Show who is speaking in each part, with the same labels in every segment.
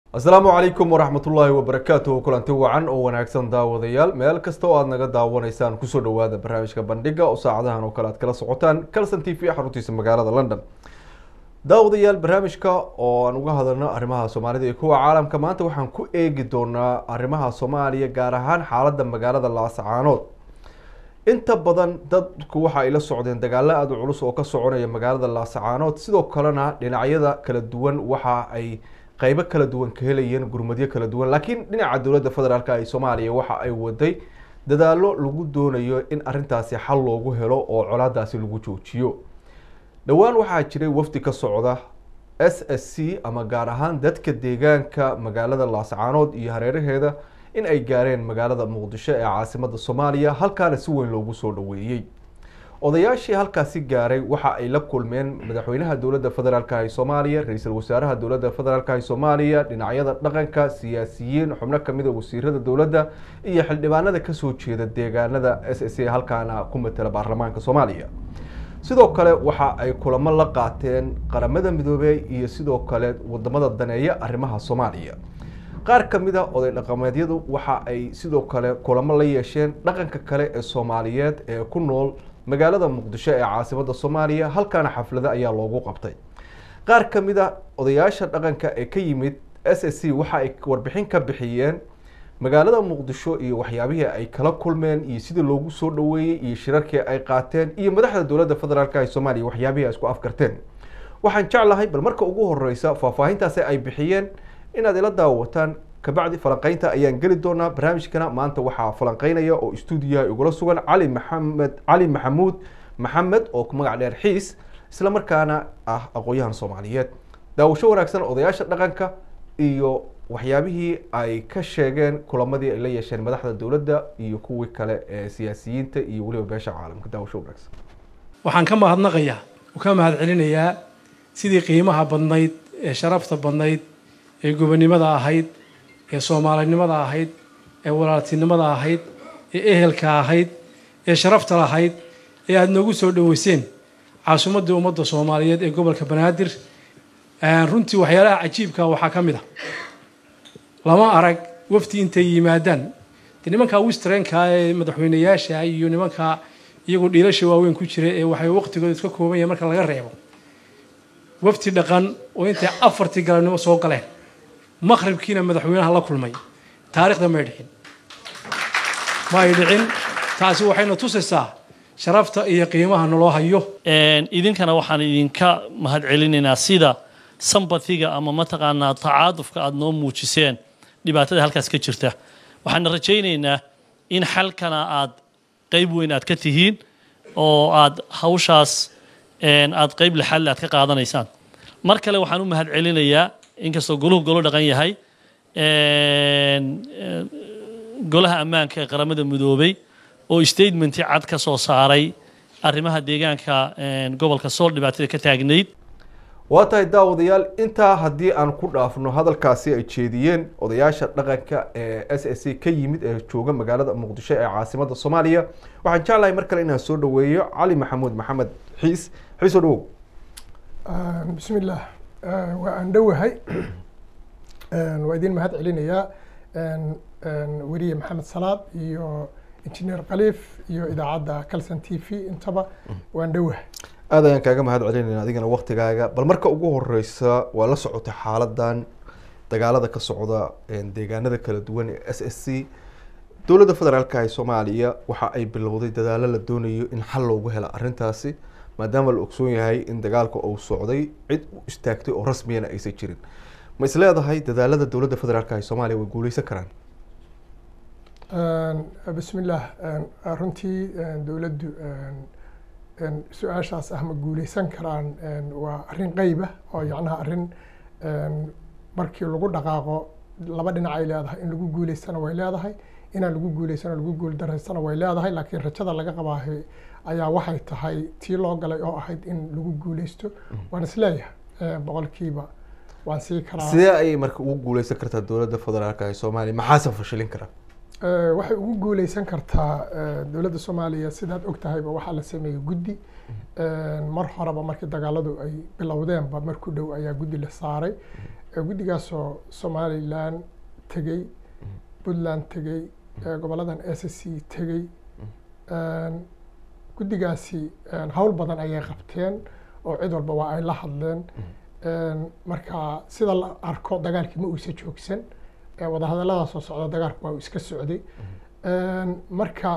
Speaker 1: asalaamu calaykum waraxmatullaahi wabarakaatuhu kulanti wacan oo wanaagsan daawadayaal meel kasta oo aad naga daawanaysaan kusoo dhawaada barnaamijka bandhiga oo saacadahan oo kale aad kala socotaan calson t v xaruntiisa magaalada london daawadayaal barnaamijka oo aan uga hadalno arrimaha soomaalida iyo kuwa caalamka maanta waxaan ku eegi doonaa arrimaha soomaaliya gaar ahaan xaaladda magaalada laascaanood inta badan dadku waxa ay la socdeen dagaalo aada u culus oo ka soconaya magaalada laascaanood sidoo kalena dhinacyada kala duwan waxa ay qeybo kala duwan ka helayeen gurmadyo kala duwan laakiin dhinaca dowladda federaalk ee soomaaliya waxa ay waday dadaalo lagu doonayo in arintaasi xal loogu helo oo colaadaasi lagu joojiyo dhowaan waxaa jiray wafdi ka socda s s c ama gaar ahaan dadka deegaanka magaalada laascaanood iyo hareeraheeda in ay gaareen magaalada muqdisho ee caasimada soomaaliya halkaana si weyn loogu soo dhaweeyey odayaashii halkaasi gaaray waxa ay la kulmeen madaxweynaha dowladda federaalk ee soomaaliya ra-iisul wasaaraha dowladda federaalk ee soomaaliya dhinacyada dhaqanka siyaasiyiin xubno kamida wasiirada dowladda iyo xildhibaanada kasoo jeeda deegaanada s s a halkaana ku matela baarlamaanka soomaaliya sidoo kale waxa ay kulamo la qaateen qaramada midoobey iyo sidoo kale wadamada daneeya arrimaha soomaaliya qaar kamid a oday dhaqameedyadu waxa ay sidoo kale kulamo la yeesheen dhaqanka kale ee soomaaliyeed ee ku nool magaalada muqdisho ee caasimada soomaaliya halkaana xaflado ayaa loogu qabtay qaar kamid a odayaasha dhaqanka ee ka yimid s s c waxa ay warbixin ka bixiyeen magaalada muqdisho iyo waxyaabihii ay kala kulmeen iyo sidii loogu soo dhaweeyey iyo shirarkii ay qaateen iyo madaxda dowladda federaalk ee soomaaliya waxyaabihii ay isku afkarteen waxaan jeclahay bal marka ugu horeysa faahfaahintaasi ay bixiyeen inaad ila daawataan kabacdi falanqeynta ayaan geli doonaa barnaamijkana maanta waxaa falanqeynaya oo stuudiyaha igula sugan cali maxamed cali maxamuud maxamed oo magac dheer xiis isla markaana ah aqoon-yahan soomaaliyeed daawasho wanaagsan odayaasha dhaqanka iyo waxyaabihii ay ka sheegeen kulamadii ay la yeesheen madaxda dowladda iyo kuwii kale ee siyaasiyiinta iyo weliba beesha caalamka daawasho wanaagsan
Speaker 2: waxaan ka mahadnaqayaa oo ka mahad celinayaa sidii qiimaha badnayd ee sharafta badnayd ee gobonimada ahayd ee soomaalinimada ahayd ee walaaltinimada ahayd ee ehelka ahayd ee sharafta lahayd ee aada noogu soo dhaweyseen caasimadii ummadda soomaaliyeed ee gobolka banaadir runtii waxyaalaha cajiibka waxaa ka mid a lama arag wafdi intay yimaadaan de nimankaa wistrenka ee madaxweyneyaasha iyo nimankaa iyagoo dhiilasha waaweyn ku jira ee waxay waqtigooda iska kooban yahay marka laga reebo wafdi dhaqan oo intay afartii galabnimo soo galeen maqribkiina madaxweynaha la kulmay taarikhda may dhicin ma ay dhicin taasi waxayna tusaysaa sharafta iyo qiimaha naloo hayo
Speaker 3: idinkana waxaan idinka mahad celinaynaa sida sambatiga ama mataqaanaa tacaadufka aada noo muujiseen dhibaatada halkaas ka jirta waxaana rajaynaynaa in xalkana aad qeyb weyn aad ka tihiin oo aad hawshaas aad qeyb lixaadle aad ka qaadanaysaan mar kale waxaan u mahad celinayaa inkastoo goluhu golo dhaqan yahay golaha ammaanka ee qaramada midoobay oo statementi cad ka soo saaray arrimaha deegaanka gobolka sool dhibaatada ka taagnayd
Speaker 1: waa tahay daawadayaal intaa haddii aan ku dhaafno hadalkaasi ay jeediyeen odayaasha dhaqanka ee s s c ka yimid ee jooga magaalada muqdisho ee caasimada soomaaliya waxaan jeclahay mar kale inaan soo dhaweeyo cali maxamuud maxamed xiis xiis oo dhawow
Speaker 4: bismillaah waa aan dhowahay waa idin mahad celinayaa weriye maxamed salaad iyo injineer khaliif iyo idaacadda calson t v intaba waan dhowahay
Speaker 1: aad ayaan kaaga mahad celinayna adigana waktigaaga bal marka ugu horeysa waa la socotay xaaladan dagaalada ka socda deegaanada kala duwan ee s s c dowladda federaalk ee soomaaliya waxa ay bilowday dadaalo la doonayo in xal loogu helo arrintaasi maadaama la ogsoon yahay in dagaalka uu socday cid u istaagtay oo rasmiyana aysan jirin ma is leedahay dadaalada dowladda federaalk ee soomaaliya way guuleysan karaan
Speaker 4: bismillaah runtii dowladdu su-aashaas ah ma guuleysan karaan waa arrin qeyba oo yacnaha arrin markii lagu dhaqaaqo laba dhinac ay leedahay in lagu guuleystana way leedahay inaan lagu guuleysano lagu guuldaraysana way leedahay laakiin rajada laga qabaahay ayaa waxay tahay tii loo galay oo ahayd in lagu guuleysto waan isleeyahay boqolkiiba waan sii karaa
Speaker 1: sidee ayay marka ugu guuleysan kartaa dowladda federaalk ee soomaaliya maxaase fashilin kara
Speaker 4: waxay ugu guuleysan kartaa dowladda soomaaliya sidaad og tahayba waxaa la sameeyey guddi mar horeba markii dagaaladu ay bilowdeenba marku dhow ayaa guddi la saaray guddigaasoo somalilan tegey puntland tegey goboladan s c tegey guddigaasi hawl badan ayay qabteen oo cid walba waa ay la hadleen marka sida la arko dagaalkii ma uusa joogsan wadahadallada soo socda dagaalku waa uu iska socday marka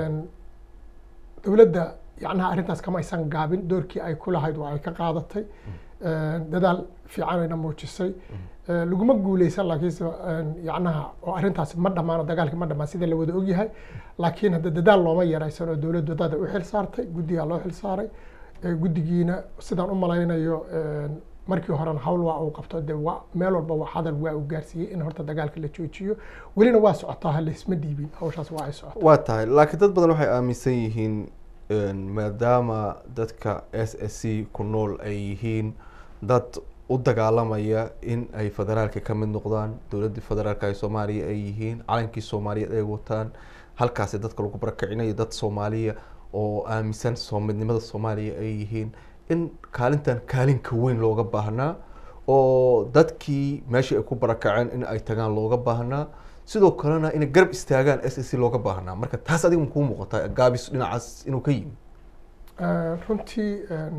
Speaker 4: dowladda yacnaha arrintaas kama aysan gaabin doorkii ay ku lahayd waa ay ka qaadatay dadaal fiicanayna muujisay laguma guuleysan laakiinse yacnaha oo arrintaasi ma dhammaano dagaalkii ma dhammaan sida la wada ogyahay laakiin hadda dadaal looma yaraysan oo dowladdu dada u xil saartay guddigaa loo xil saaray guddigiina sidaan u malaynayo markii horena hawl waa uu qabto de waa meel walba waa hadal waa uu gaarsiiyey in horta dagaalka la joojiyo welina waa socotaa ha laysma dhiibin hawshaas waa ay socotaa
Speaker 1: waa tahay laakiin dad badan waxay aaminsan yihiin maadaama dadka s s c ku nool ay yihiin dad u dagaalamaya in ay federaalka ka mid noqdaan dowladdii federaalka ee soomaaliya ay yihiin calankii soomaaliyeed ay wataan halkaasi dadka lagu barakicinayo dad soomaaliya oo aaminsan soo midnimada soomaaliya ay yihiin in kaalintan kaalinka weyn looga baahnaa oo dadkii meeshii ay ku barakaceen in ay tagaan looga baahnaa sidoo kalena inay garab istaagaan s s c looga baahnaa marka taas adiga makuu muuqataa gaabis dhinacaas inuu ka yimi
Speaker 4: runtii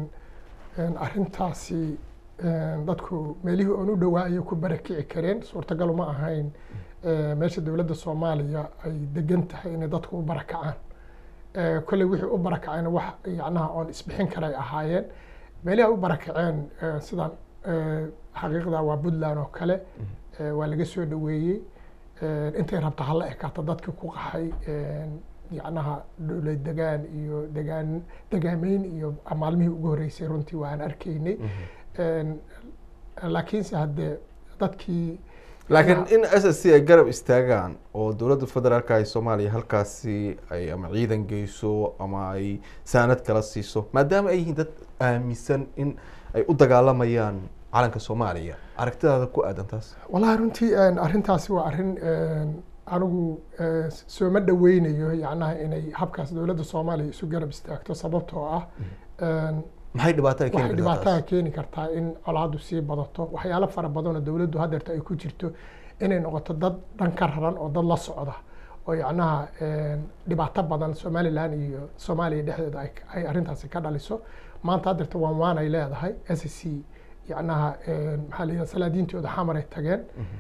Speaker 4: arrintaasi dadku meelihii oon u dhowaa ayay ku barakici kareen suurtagal ma ahayn meesha dowladda soomaaliya ay degan tahay inay dadku u barakacaan kolley wixii u barakacayna wax yacnaha oon isbixin karay ahaayeen meelihi ay u barakaceen sidaan xaqiiqda waa puntland oo kale waa laga soo dhaweeyey intay rabta hala ekaato dadkii ku qaxay yacnaha dhowlad degaan iyo degaan degaameyn iyo maalmihii ugu horreysay runtii waan arkaynay laakiinse haddee dadkii
Speaker 1: laakiin in s s c ay garab istaagaan oo dowladda federaalka ee soomaaliya halkaasi ay ama ciidan geyso ama ay saanad kala siiso maadaama ay yihiin dad aaminsan in ay u dagaalamayaan calanka soomaaliya aragtidaada ku aadan taas
Speaker 4: wallahi runtii arrintaasi waa arrin anigu sooma dhaweynayo yacnaha inay habkaas dowladda soomaaliya isu garab istaagto sababtoo ah
Speaker 1: maxay dhibaato ay keeni
Speaker 4: waxay
Speaker 1: kartaa
Speaker 4: dhibaataa
Speaker 1: taas?
Speaker 4: keeni kartaa in colaadu sii badato waxyaalo fara badan oo dowladdu haddeerta ay ku jirto inay noqoto dad dhan ka raran oo dad la socda oo yacnaha dhibaato badan somaliland iyo soomaaliya dhexdeeda ay ay arrintaasi ka dhaliso maanta haddeerta waan waanay leedahay s c yacnaha maxaa la yidhaha salaadiintooda xamar ay tageen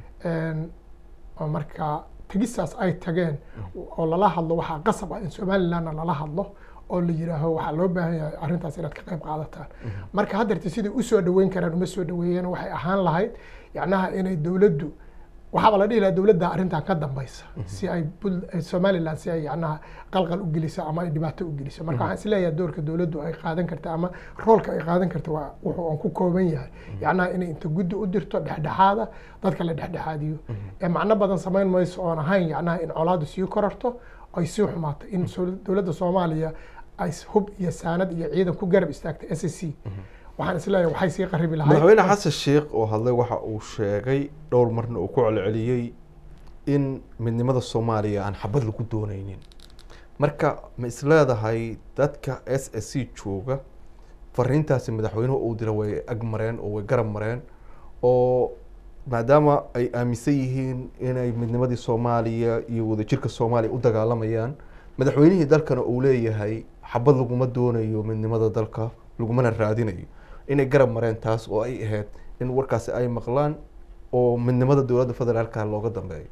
Speaker 4: oo marka tegistaas ay tageen oo lala hadlo waxaa qasab ah in somalilandna lala hadlo oo la yidhaaho waxaa loo baahan yahay arrintaas inaad ka qayb qaadataan marka haddeerta siday usoo dhaweyn karaan uma soo dhaweeyeen waxay ahaan lahayd yacnaha inay dowladdu waxaaba la dhihi lahaa dowladda arrintan ka dambaysa si ay Pul- eh, somaliland si ay yacnaha qalqal u geliso ama ay dhibaato u geliso marka waxaan isleeyahay doorka dowladdu ay qaadan karta ama roolka ay qaadan karta waa wuxuu aan ku kooban yahay yacnaha inay inta guddi u dirto dhexdhexaada dadka la dhexdhexaadiyo ee macno badan samayn mayso oon ahayn yacnaha in colaadu sii korarto ay sii xumaato in so- dowladda soomaaliya ay s- hub iyo saanad iyo ciidan ku garab istaagta s c waxaan isleeyahay waxay sii qaribi lahayd
Speaker 1: madaxweyne xasan sheekh oo hadlay waxa uu sheegay dhowr marna uu ku celceliyey in midnimada soomaaliya aan xabad lagu dooneynin marka ma isleedahay dadka s s c jooga fariintaasi madaxweynuhu uu dira way ag mareen oo way garab mareen oo maadaama ay aaminsan yihiin inay midnimadii soomaaliya iyo wadajirka soomaaliya u dagaalamayaan madaxweynihii dalkana uu leeyahay xabad laguma doonayo midnimada dalka lagumana raadinayo inay garab mareen taas oo ay ahayd in warkaasi ay maqlaan oo midnimada dowladda federaalka looga dambeeyo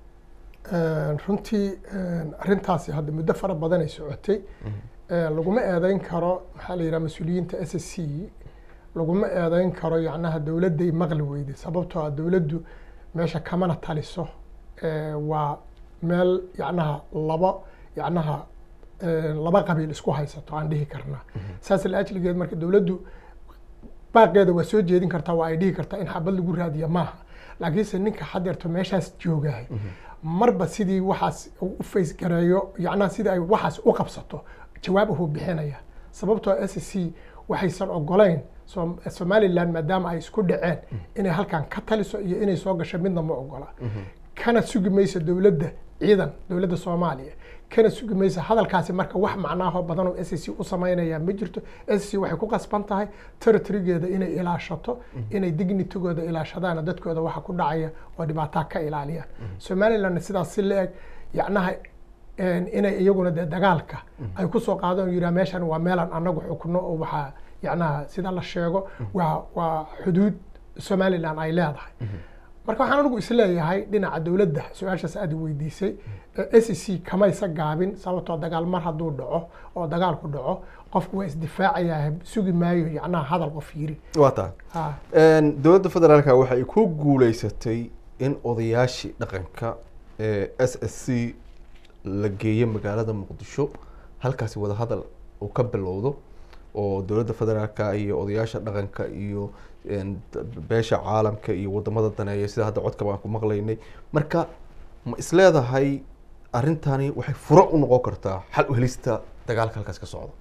Speaker 4: runtii arrintaasi hadda muddo fara badan ay socotay laguma eedeyn karo maxaa la yidhaha mas-uuliyiinta s s c laguma eedeyn karo yacnaha dowladday maqli weyday sababtoo ah dowladdu meesha kamana taliso waa meel yacnaha laba yacnaha laba qabiil isku haysato aan dhihi karnaa saas la ajligeed marka dowladdu baaqeeda waa soo jeedin kartaa waa ay dhihi kartaa in xabad lagu raadiya maaha laakiinse ninka hadeerto meeshaas joogahay marba sidii waxaas uu u faysgareeyo yacnaha sidii ay waxaas u qabsato jawaab ahuu bixinaya sababtoo s c waxaysan ogolayn Som- somaliland maadaama ay isku dhaceen inay halkan ka taliso iyo inay soo gasho midna ma ogola kana sugi mayso dowladda ciidan dowladda soomaaliya kana sugi maysa hadalkaasi marka wax macnaaho badan oo s c u sameynaya ma jirto s c waxay ku qasban tahay territorygeeda inay ilaashato inay dignitigooda ilaashadaan dadkooda waxa ku dhacaya oo dhibaataa ka ilaaliyaan somalilandna sidaas si la eg yacnaha een, inay iyaguna dee dagaalka ay kusoo qaadaan oo yidhaha meeshan waa meelaan anagu xukno oo waxaa yacnaha sida la sheego waa waa xuduud somaliland ay leedahay marka waxaan anigu isleeyahay dhinaca dowladda su-aashaas aad i weydiisay s c kamaysa gaabin sababtoo dagaal mar hadduu dhaco oo dagaalku dhaco qofku waa isdifaacayaa sugi maayo yacnaha hadal qof yiri
Speaker 1: waa tahay
Speaker 4: ha
Speaker 1: Een, dowladda federaalka waxay ku guuleysatay in odayaashii dhaqanka ee s s c la geeyo magaalada muqdisho halkaasi wadahadal uu ka bilowdo oo dowladda federaalka iyo odayaasha dhaqanka iyo een, d- beesha caalamka iyo wadamada daneeya sida hadda codka baan ku maqlaynay marka ma isleedahay arrintani waxay furo u noqon kartaa xal u helista dagaalka halkaas ka socda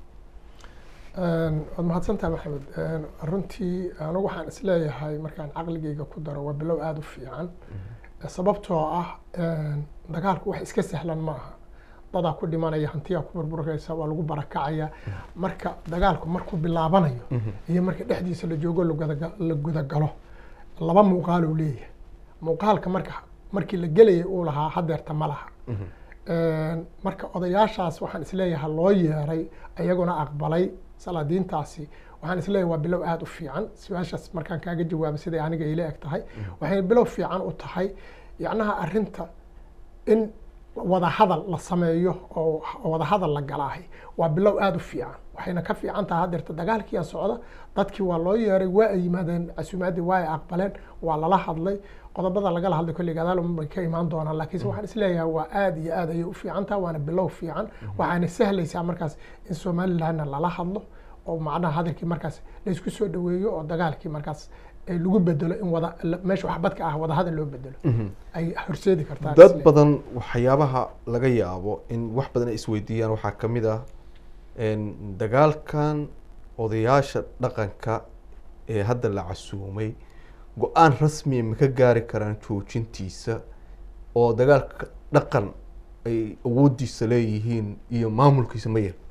Speaker 4: Een, waad mahadsantahay maxamed Een, runtii anigu waxaan isleeyahay markaan caqligayga ku daro waa bilow aada u fiican sababtoo ah een, dagaalku wax iska sahlan maaha dadaa ku dhimanaya hantiyaa ku burburaysa waa lagu barakacaya marka dagaalku markuu bilaabanayo iyo marka dhexdiisa la joogo la gudaga- la gudagalo laba muuqaal uu leeyahay muuqaalka marka markii la gelayay uu lahaa hadeerta ma laha Een, marka odayaashaas waxaan isleeyahay loo yeeray ayaguna aqbalay salaadiintaasi waxaan isleeyahay waa bilow aada u fiican su-aashaas markaan kaaga jawaabo siday aniga ila eg tahay waxay bilow fiican u tahay yacnaha arrinta in wada hadal la sameeyo oo wada hadal la galaahay waa bilow aada u fiican waxayna ka fiican tahay hadeerta dagaalkiia socda dadkii waa loo yeeray waa ay yimaadeen casuumaadii waa ay aqbaleen waa lala hadlay qodobada lagala hadlay kolli gadaal bay ka imaan doonaan laakiinse waxaan isleeyahay waa aada iyo aad ayay u fiican tahay waana bilow fiican waxaana sahlaysaa markaas in somalilandna lala hadlo oo macnaha hadalkii markaas laysku soo dhaweeyo oo dagaalkii markaas eh, lagu bedelo in wada la- meesha waxbadka ah wada hadal loo bedelo ay horseedi kartaa
Speaker 1: dad badan waxyaabaha laga yaabo in wax badan ay isweydiiyaan waxaa ka mid ah een, dagaalkan odayaasha dhaqanka ee hadda la casuumay go-aan rasmiya ma ka gaari karaan joojintiisa oo dagaalka dhaqan ay awoodiisa leeyihiin iyo maamulkiisa ma yar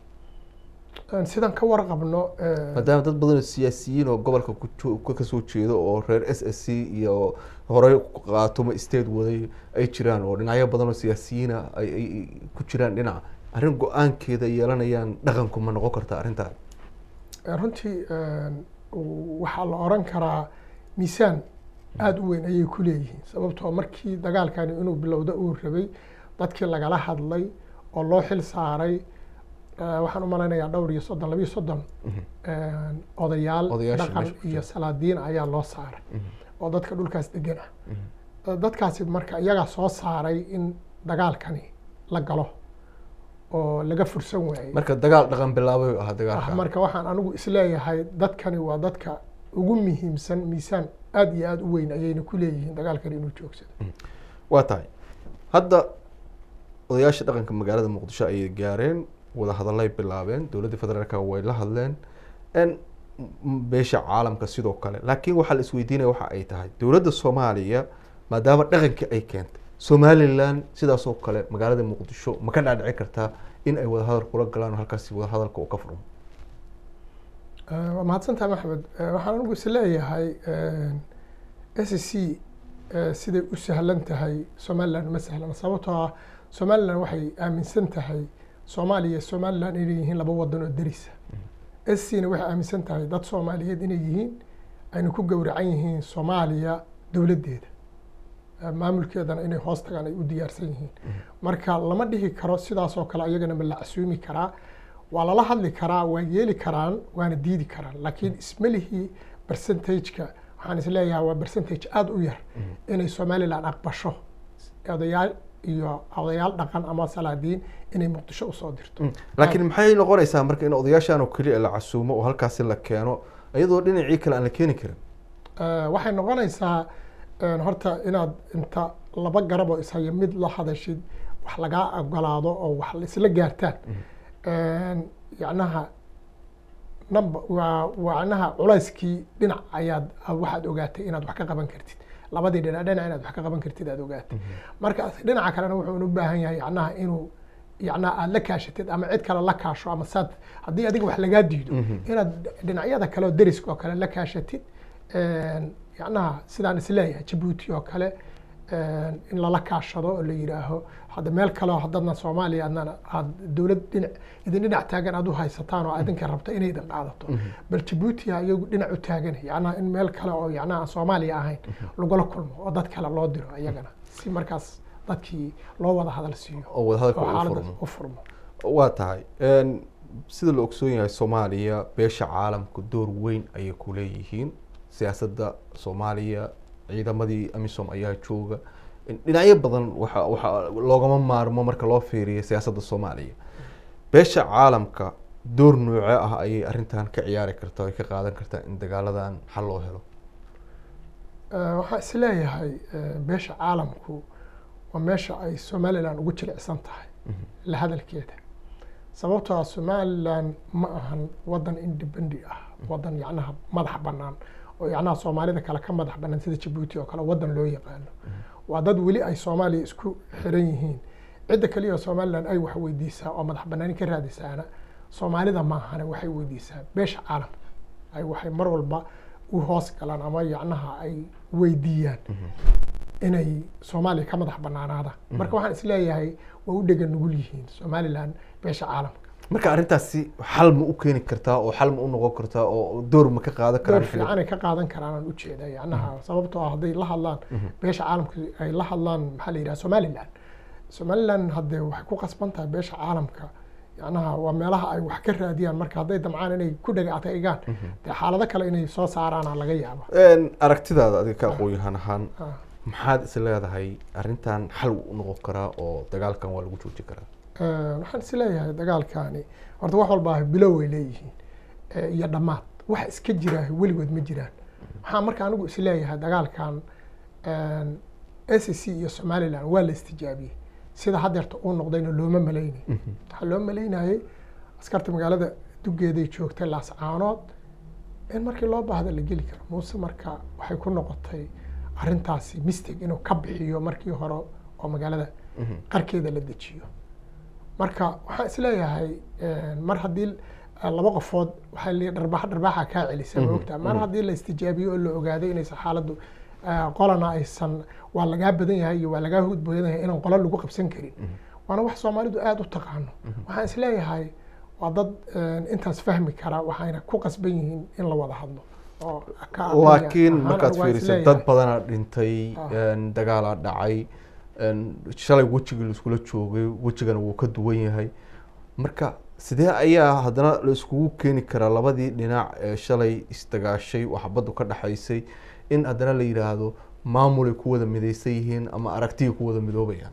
Speaker 4: Een, sidaan ka warqabno eh,
Speaker 1: maadaama dad badan oo siyaasiyiin oo gobolka ku joo- ka kasoo jeedo oo reer s s c iyo horey qaatumo state waday ay jiraan oo dhinacyo badan oo siyaasiyiina ay ay ku jiraan dhinaca arrin go-aankeeda yeelanayaan dhaqanku ma noqon karta arrintaa
Speaker 4: Eh, runtii een, u- waxaa la oran karaa miisaan aada u weyn ayay ku leeyihiin sababtoo markii dagaalkani inuu bilowda uu rabay dadkii lagala hadlay oo loo xil saaray eh, waxaan u malaynayaa dhowr iyo soddon labiyo soddon een, odayaal
Speaker 1: Odayaasha
Speaker 4: dhaqan
Speaker 1: meesha ku
Speaker 4: iyo
Speaker 1: jira.
Speaker 4: salaadiin ayaa loo saaray oo dadka dhulkaas degan ah Eh, dadkaasi marka iyagaa soo saaray in dagaalkani la galo oo laga fursan waayey
Speaker 1: marka dagaal dhaqan bilaabay ahaa
Speaker 4: ah
Speaker 1: dagaalka
Speaker 4: marka waxaan anigu isleeyahay dadkani waa dadka ugu muhiimsan miisaan aada iyo aada u weyn ayayna ku leeyihiin dagaalkani inuu joogsado
Speaker 1: waa tahay hadda odayaasha dhaqanka magaalada muqdisho ayay gaareen wada hadallay bilaabeen dowladda federaalka way la hadleen n m- beesha caalamka sidoo kale laakiin waxaa la isweydiinaya waxa ay tahay dowladda soomaaliya maadaama dhaqankii ay keentay somalilan sidaasoo kale magaalada muqdisho ma ka dhaadhici kartaa in ay wadahadal kula galaan oo halkaasi wadahadalka uu ka furmo
Speaker 4: Eh, waa mahadsantaha maxmed Eh, waxaan anigu isleeyahay s c eh, siday u sahlan tahay somaliland ma sahlan sababtoo ah somaliland waxay aaminsan tahay soomaaliya iyo somaliland inay yihiin laba wadan oo derisa s c na waxay aaminsan tahay dad soomaaliyeed inay yihiin ayna ku gowracan yihiin soomaaliya dowladdeeda Eh, maamulkeedana inay hoos tagaan ay u diyaarsan yihiin marka lama dhihi karo sidaasoo kale ayagana ma la casuumi karaa waa lala hadli karaa waa yeeli karaan waana diidi karaan laakiin ismalihii percentageka waxaan isleeyahay waa percentage aada u yar inay somaliland aqbasho odayaal iyo odayaal dhaqan ama salaadiin inay muqdisho usoo dirto
Speaker 1: laakiin maxay noqonaysaa marka in odayaashan oo keliya la casuumo oo halkaasi la keeno iyadoo dhinacii kale aan la keeni karin
Speaker 4: Eh, waxay noqonaysaa een, horta inaad inta laba garab oo ishaya mid la hadashid wax lagaa ogolaado oo wax la isla gaartaan Een, yacnaha number waa wacnaha culayskii dhinac ayaad waxaad ogaatay inaad wax ka qaban kartid labadii dhinac dhinac inaad wax ka qaban kartid aad ogaatay marka dhinaca kalena wuxuu u baahan yahay yacnaha inuu yacnaha aad la kaashatid ama cid kale la kaasho ama saad haddii adiga wax lagaa diido inaad dhinacyada kale oo deriska oo kale la kaashatid yacnaha sidaan isleeyahay jabuuti oo kale in lala kaashado oo la yidhaaho hadda meel kale oo haddadna soomaaliya adnana aad dowlad dhinac idin dhinac taagan aad u haysataan oo adinka rabta inay idin qaadato bal jabuuti ha iyagu dhinac u taagan yacnaha in meel kale oo yacnaha aan soomaaliya ahayn lagula kulmo oo dad kale loo diro iyagana si markaas dadkii loo wada hadal siiyo
Speaker 1: oo wadahadalka
Speaker 4: oo
Speaker 1: uu
Speaker 4: xaaladda
Speaker 1: furmo
Speaker 4: u furmo
Speaker 1: waa tahay Een, sida la ogsoon yahay soomaaliya beesha caalamku door weyn ayay ku leeyihiin siyaasadda soomaaliya ciidamadii amisom ayaa jooga dhinacyo badan waxa waxa loogama maarmo marka loo fiiriyo siyaasadda soomaaliya beesha caalamka door noocee ah ayay arrintan ka ciyaari kartaa ay ka qaadan kartaa in dagaaladan xal loo helo
Speaker 4: Eh, waxaan isleeyahay eh, beesha caalamku waa meesha ay somalilan ugu jilicsan tahay la hadalkeeda sababtoo ah somalilan ma ahan wadan independi ah wadan yacnaha madax bannaan oo yacnaha soomaalida kale ka madax bannaan sida jabuuti oo kale wadan loo yaqaano waa dad weli ay soomaaliya isku xiran yihiin cidda kaliya oo somalilan ay wax weydiisaa oo madax bannaani ka raadisaana soomaalida maahane waxay weydiisaa beesha caalamka ay waxay mar walba u hoos galaan ama yacnaha ay weydiiyaan inay soomaaliya ka madax bannaanaadaan marka waxaan isleeyahay waa u dhega nugul yihiin somalilan beesha caalamka
Speaker 1: marka arrintaasi xal ma u keeni kartaa oo xal ma u noqon kartaa oo door ma ka qaadan
Speaker 4: door
Speaker 1: karaan
Speaker 4: fiican ay ka qaadan karaan aan ujeeda yacnaha sababtoo ah hadday la hadlaan beesha caalamka ay la hadlaan maxaa la yidhaha somalilan somalilan haddee waxay ku qasban tahay beesha caalamka yacnaha waa meelaha ay wax ka raadiyaan marka hadday damcaan inay ku dhega adaygaan dee xaalado kale inay soo saaraana laga yaaba
Speaker 1: Een, aragtidaada adiga ka aqoon-yahan ahaan
Speaker 4: Ah.
Speaker 1: maxaad is leedahay arrintan xal u noqon karaa oo dagaalkan waa lagu joojin karaa
Speaker 4: Eh, waxaan is leeyahay dagaalkaani horta wax walba bilow ay leeyihiin eh, iyo dhammaad wax iska jira weligood ma jiraan waxaan marka anigu is leeyahay dagaalkan s c iyo somalilan waa la istijaabiyey sida haddeerta uu noqdayna looma malaynay waxaa loo malaynayay askarta magaalada dugeeday joogtay laascaanood in markii loo baahda la geli karo muuse marka waxay ku noqotay arrintaasi mistake inuu ka bixiyo markii hore oo magaalada qarkeeda la dejiyo marka waxaan isleeyahay mar haddii eh, laba qofood waxaa leeyahay dharbaax dharbaaxa kaa celisa ma ogtaa mar haddii la istijaabiyo oo la ogaaday inaysan xaaladdu eh, qolana aysan waa lagaa badan yahay iyo waa lagaa hud badan yahay inaan qola lagu qabsan karin waana wax soomaalidu aada u taqaano waxaan isleeyahay waa dad eh, intaas fahmi kara waxayna ku qasban yihiin in la wada hadlo oo ka aqriya
Speaker 1: laakiin
Speaker 4: ahaan
Speaker 1: markaad
Speaker 4: anigu waan
Speaker 1: fiiriso
Speaker 4: isleeyahay.
Speaker 1: dad badanaa dhintay
Speaker 4: Ah.
Speaker 1: een, dagaalaa dhacay een, shalay wejigii laiskula joogay wejigana wuu ka duwan yahay marka sidee ayaa haddana la iskugu keeni karaa labadii dhinac ee shalay isdagaashay oo xabaddu ka dhexaysay in haddana la yidhaahdo maamulay ku wada midaysan yihiin ama aragtiya ku wada midoobayaan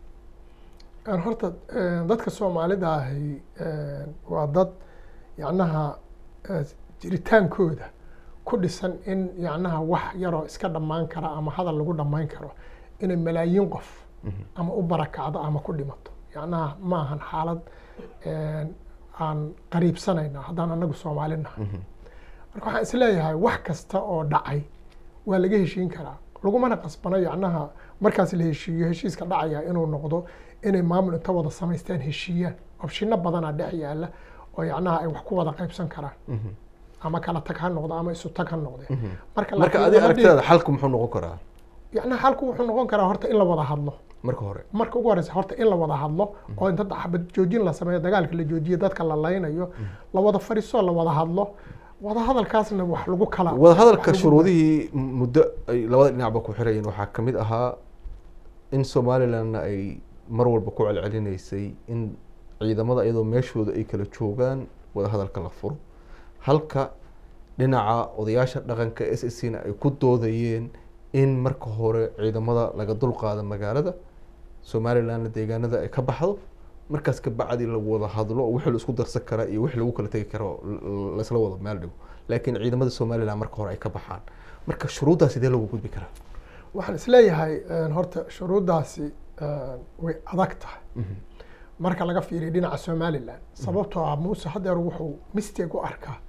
Speaker 4: Een, horta een, dadka soomaalida ahi een, waa dad yacnaha eh, jiritaankooda ku dhisan in yacnaha wax yaroo iska dhammaan kara ama hadal lagu dhammayn karo inay malaayiin qof ama u barakacdo ama ku dhimato yacnaha ma ahan xaalad een, aan qariibsanayna haddaan anagu soomaali nahay marka waxaan isleeyahay wax kasta oo dhacay waa laga heshiin karaa lagumana qasbano yacnaha markaas la heshiiyo heshiiska dhacaya inuu noqdo inay maamul inta wada samaystaan heshiiyaan opshino badanaa dhex yaala oo yacnaha ay wax ku wada qaybsan karaan ama kala tag ha noqdo ama isu tag ha noqde marka
Speaker 1: marka
Speaker 4: laakiin
Speaker 1: adi
Speaker 4: lama dhihi-
Speaker 1: aragtidaada xalku muxuu noqon karaa
Speaker 4: yacnaha halku wuxuu noqon karaa horta in la wada hadlo
Speaker 1: marka hore
Speaker 4: marka ugu horeysa horta in la wada hadlo oo inta xabad joojin la sameeyo dagaalka la joojiyo dadka la laynayo la wada fadhiiso la wada hadlo wada hadalkaasna wax lagu kala
Speaker 1: wadahadalka
Speaker 4: wax lagu-
Speaker 1: shuruudihii muddo ay labada dhinacba ku xirayeen waxaa ka mid ahaa in somalilandna ay mar walba ku celcelinaysay in ciidamada iyadoo meeshooda ay kala joogaan wadahadalka la furo halka dhinaca odayaasha dhaqanka s s c na ay ku doodayeen in marka hore ciidamada laga dulqaado magaalada somalilandna deegaanada ay ka baxdo markaas ka bacdi lagu wada hadlo oo wixii la isku darsan kara iyo wixii lagu kala tegi karo l- laisla wada meel dhigo laakiin ciidamada somaliland marka hore ay ka baxaan marka shuruuddaa sidee loogu gudbi karaa
Speaker 4: waxaan isleeyahay een, horta shuruuddaasi een, way adag tahay marka laga fiiriyo dhinaca somaliland sababtoo ah muuse hadeer wuxuu mistake u arkaa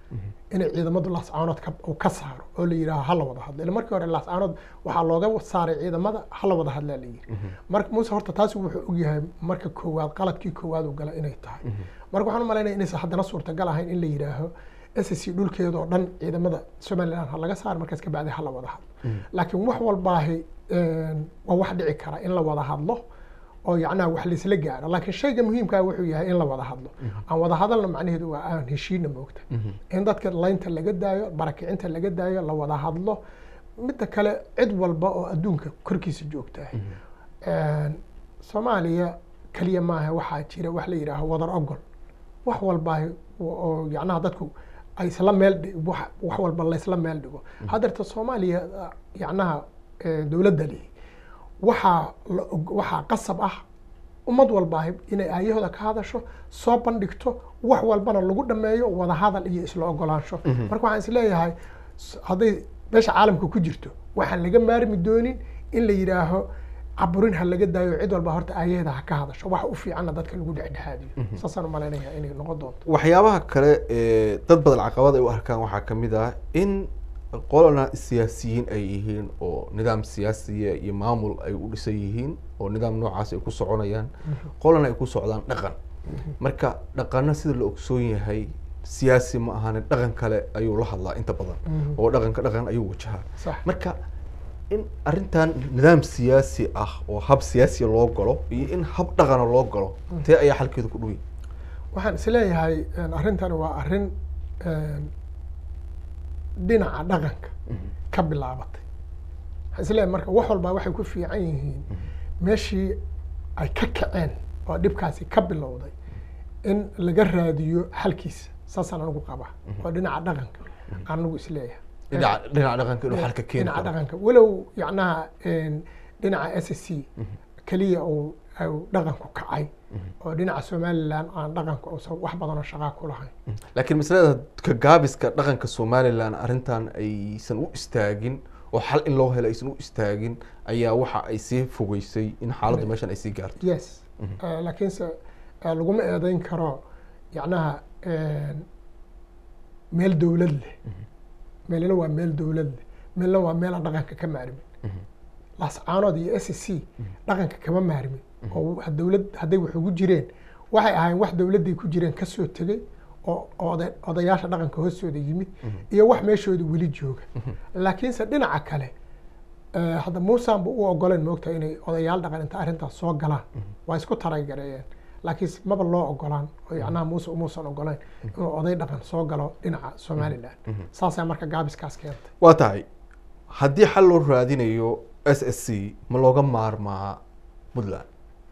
Speaker 4: inay ciidamadu laascaanood ka uu ka saaro oo la yidhaaho hala wada hadlo ila markii hore laascaanood waxaa looga saaray ciidamada hala wada hadlaa la yidhi marka muuse horta taasi wuxuu ogyahay marka koowaad qaladkii koowaad uu gala inay tahay marka waxaan u malaynaya inaysan haddana suurtagal ahayn in la yidhaaho s c dhulkeeda oo dhan ciidamada somaliland ha laga saaro markaas ka bacdi ha la wada hadlo laakiin wax walbaahi waa wax dhici kara in la wada hadlo oo yacnaha wax laisla gaaro laakiin shayga muhiimkaa wuxuu yahay in la wada hadlo aan wada hadalna macnaheedu waa aan heshiina moogta in dadka laynta laga daayo barakicinta laga daayo la wada hadlo midda kale cid walba oo adduunka korkiisa joogtahay soomaaliya keliya maaha waxaa jira wax la yidhaaho wadar ogol wax walbaa oo yacnaha dadku ay isla meel wax walba laysla meel dhigo haddeerta soomaaliya yacnaha dowladda leh waxaa waxaa qasab ah ummad walba inay aayahooda ka hadasho soo bandhigto wax walbana lagu dhameeyo wada hadal iyo isla ogolaansho marka waxaan isleeyahay hadday meesha caalamka ku jirto waxaan laga maarmi doonin in la yidhaaho caburin ha laga daayo cid walba horta aayaheeda ha ka hadasho wax u fiicanna dadka lagu dhexdhexaadiyo saasaan u malaynaya inay noqon doonto
Speaker 1: waxyaabaha kale ee dad badan caqabad ay u arkaan waxaa kamid ah in qolana siyaasiyiin ay yihiin oo nidaam siyaasiya iyo maamul ay u dhisan yihiin oo nidaam noocaas ay ku soconayaan qolana ay ku socdaan dhaqan marka dhaqana sida la ogsoon yahay siyaasi ma ahane dhaqan kale ayuu la hadlaa inta badan oo dhaqanka dhaqan ayuu wajahaa marka in arrintan nidaam siyaasi ah oo hab siyaasiya loo galo iyo in hab dhaqana loo galo tee ayaa xalkeedu ku dhuwi
Speaker 4: waxaan isleeyahay arrintani waa arrin dhinaca dhaqanka ka bilaabatay waxaan isleeyahay marka wax walbaa waxay ku fiican yihiin meeshii ay ka kaceen oo dhibkaasi ka bilowday in laga raadiyo xalkiisa saasaan anigu qabaa oo dhinaca dhaqanka anigu isleeyahay
Speaker 1: dhinaca dhinaca dhaqanka inuu xalka keeni
Speaker 4: dhinaca
Speaker 1: karo
Speaker 4: dhaqanka walow yacnaha dhinaca s c keliya uu dhaqanku kacay oo dhinaca somaliland aan dhaqanku uusan wax badanoo shaqaa ku lahayn
Speaker 1: laakiin masalada ka gaabiska dhaqanka somaliland arrintan aysan u istaagin oo xal in loo helo aysan u istaagin ayaa waxa ay sii fogeysay in xaaladda meeshan ay sii gaarto
Speaker 4: yes laakiinse laguma eedeyn karo yacnaha meel dowlad leh meelna waa meel dowlad leh meelna waa meelaan dhaqanka ka maarmin laascaanood iyo s c dhaqanka kama maarmin oo dowlad hadday wax ugu jireen waxay ahayn wax dowladday ku jireen kasoo tegey oo oda odayaasha dhaqanka hoostooda yimid iyo wax meeshooda weli jooga laakiinse dhinaca kale hadda muusanba u ogoleen moogta inay odayaal dhaqan inta arrintaas soo galaan waa isku taragareeyeen laakiin maba loo ogolaan oo yacnaha muuse umuusan ogoleyn inuu oday dhaqan soo galo dhinaca somaliland saasaa marka gaabiskaas keentay
Speaker 1: waa tahay haddii xal loo raadinayo s s c ma looga maarmaa puntland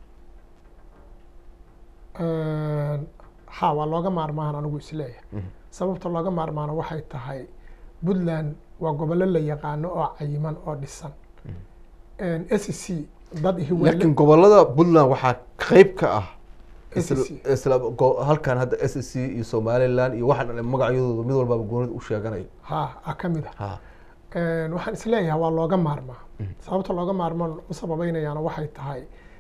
Speaker 4: ha waa looga maarmaan anigu isleeyahay sababta looga maarmaana waxay tahay puntland waa gobollo la yaqaano oo cayiman oo dhisan s c dad
Speaker 1: laakiin gobolada puntland waxaa qeyb ka ah
Speaker 4: SSC.
Speaker 1: isla go- halkan hadda s s c iyo somaliland iyo waxaan magacyadooda mid walbaba goonida u sheeganayo
Speaker 4: ha a ka mid ah
Speaker 1: ha
Speaker 4: waxaan isleeyahay waa looga maarmaa sababta looga maarmaan u sababaynayaana waxay tahay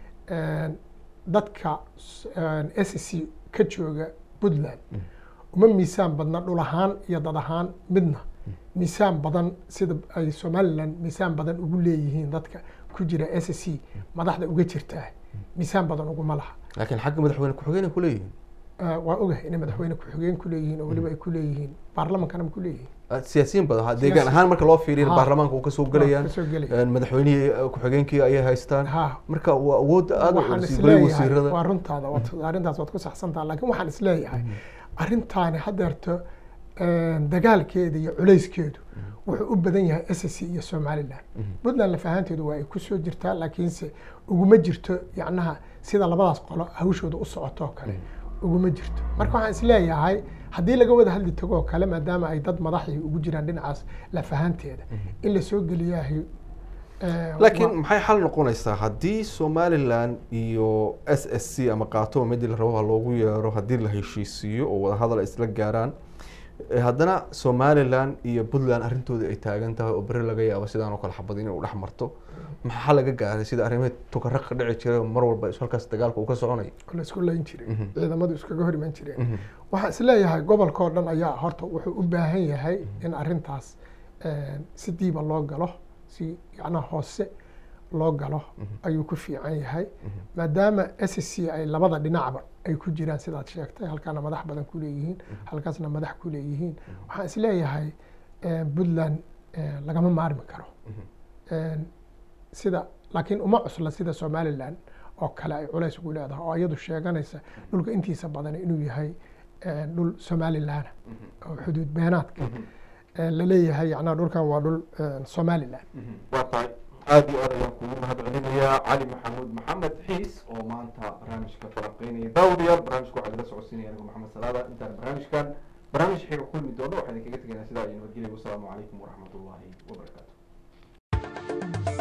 Speaker 4: dadka s c ka jooga puntland uma miisaan badna dhul ahaan iyo dad ahaan midna miisaan badan sida ay somaliland miisaan badan ugu leeyihiin dadka ku jira s c madaxda uga jirtaa miisaan badan uguma laha
Speaker 1: laakiin xagga madaxweyne ku-xigeenay ku leeyihiin
Speaker 4: waa ogahay inay madaxweyne ku-xigeen ku leeyihiin oo weliba ay ku leeyihiin baarlamankana ku leeyihiin
Speaker 1: siyaasiyiin badan ha deegaan ahaan marka loo fiiriyo
Speaker 4: Ha.
Speaker 1: baarlamaanka uu kasoo gelayaan
Speaker 4: kasoo gelaya.
Speaker 1: madaxweynihii eh, ku-xigeenkii ayay haystaan
Speaker 4: ha
Speaker 1: marka waa awoodda aada
Speaker 4: waxaan
Speaker 1: u golay
Speaker 4: isleeyahay
Speaker 1: wasiirada
Speaker 4: waa runtaada waad- arrintaas waad ku saxsantaha laakiin waxaan isleeyahay arrintaani haddeerto dagaalkeeda iyo culayskeedu wuxuu u badan yahay s c iyo somaliland puntland lafahaanteedu waa ay kusoo jirtaa laakiinse uguma jirto yacnaha sida labadaas qolo hawshooda u socotoo kale uguma jirto marka waxaan isleeyahay haddii laga wada hadli tago oo kale maadaama ay dad madaxii ugu jiraan dhinacaas lafahaanteeda in lasoo geliyahay eh,
Speaker 1: laakiin
Speaker 4: waa-
Speaker 1: maxay xal noqonaysaa haddii somaliland iyo s s c ama qaatoba midii la rabo ha loogu yeero haddii la heshiisiiyo oo wadahadal ay isla gaaraan Eh, haddana somalilan iyo puntland arrintooda ay taagan tahay oo beri laga yaabo sidaan oo kale xabad inay u dhex marto maxaa laga gaaray sida arrimaha tukaraq ka dhici jiray oo mar walba is- halkaas dagaalka uu ka soconayo
Speaker 4: oo la isku layn jiray
Speaker 1: Mhm.
Speaker 4: ciidamadu iskaga hor iman jireen
Speaker 1: Mhm.
Speaker 4: waxaan isleeyahay gobolka oo dhan ayaa horta wuxuu u baahan yahay in arrintaas eh, si diiba loo galo si yacnaha hoose loo galo ayuu ku fiican yahay maadaama s c ay labada dhinacba ay ku jiraan sidaad sheegtay halkaana madax badan ku leeyihiin halkaasna madax ku leeyihiin waxaan isleeyahay eh, puntland eh, lagama maarmi karo Eh, sida laakiin uma cusla sida somalilan oo kale ay culays ugu leedahay oo iyadu sheeganaysa dhulka intiisa badan inuu yahay eh, dhul somalilan oo xuduud beenaadka eh, la leeyahay yacnaa dhulkan waa dhul eh, somalilan
Speaker 1: waa tahay aada iyo aad ayaan kugu mahad celinayaa cali maxamuud maxamed xiis oo maanta barnaamijka falanqeynaya daawadayaal barnaamijka waxaa idila socodsiinaya anigu maxamed salaada intaan barnaamijkan barnaamij xiga kulmi doono waxaan idinkaga tegaynaa sidaa iyo nabadgelya wasalaamu calaykum waraxmat ullaahi wabarakaatu